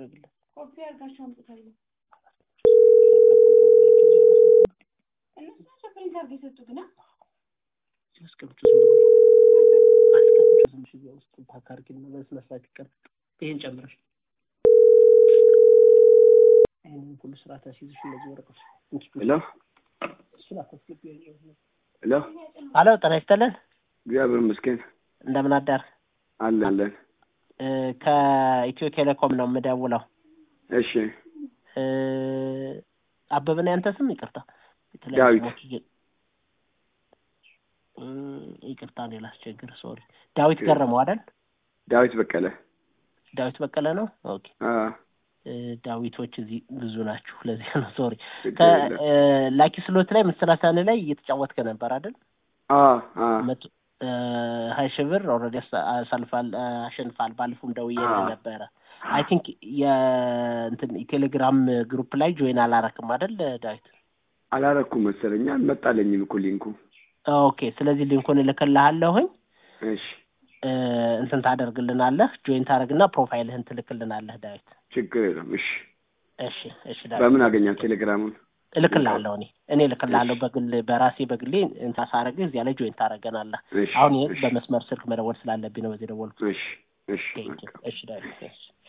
ይደረግለት። ኮፒ አድርጋችሁ አምጥታለሁ። እነሱ ናቸው ፕሪንት አድርገው የሰጡት ና አስቀምጩ ዝም ብሎ አስቀምጩ ዝም ብሎ እዚያ ውስጥ ፓክ አድርጊና በስነ ስርዓት ይቀመጥ። ይሄን ጨምረሽ ይሄንን ሁሉ ስርዓት አስይዝሽ እነዚህ ወረቀቶች እንኪ ሄሎ እሱን አታስገቢ። ሄሎ አሎ ጤና ይስጥልን። እግዚአብሔር ይመስገን እንደምን አዳር? አለን አለን። እ ከኢትዮ ቴሌኮም ነው የምደውለው። እሺ እ አበበ ነው ያንተ ስም? ይቅርታ የተለያዩ ዳዊት። ስሞች እየ- እ ይቅርታ እኔ ላስቸግር፣ ሶሪ። ዳዊት ኦኬ። ገረመው አይደል? ዳዊት በቀለ ዳዊት በቀለ ነው። ኦኬ አ እ ዳዊቶች እዚህ ብዙ ናችሁ፣ ለዚህ ነው ሶሪ። ችግር የለም። ከላኪ ስሎት ላይ መሰላሳን ላይ እየተጫወትከ ነበር አይደል? አ አ መቶ እ ሀያ ሺህ ብር ኦልሬዲ አሳልፋል አሸንፋል። ባለፈውም ደውዬ አዎ። ነበረ። አይ ቲንክ የእንትን የቴሌግራም ግሩፕ ላይ ጆይን አላረክም አይደል ዳዊት? አላረኩም መሰለኝ አልመጣለኝም እኮ ሊንኩ። ኦኬ ስለዚህ ሊንኩን እልክልሃለሁኝ እሺ እ እንትን ታደርግልናለህ፣ ጆይን ታደርግና ፕሮፋይልህን ትልክልናለህ ዳዊት። ችግር የለም። እሺ እሺ እሺ ዳዊት በምን አገኛት ቴሌግራሙን? እልክልሃለሁ እኔ እኔ እልክልሃለሁ በግል በራሴ በግሌ እንትን ሳረግህ እዚያ ላይ ጆይን ታደርገናለህ። እሺ አሁን ይሄ እሺ በመስመር ስልክ መደወል ስላለብኝ ነው በዚህ ደወልኩት። እሺ እሺ ቴንክ ዩ። በቃ። እሺ ዳዊት እሺ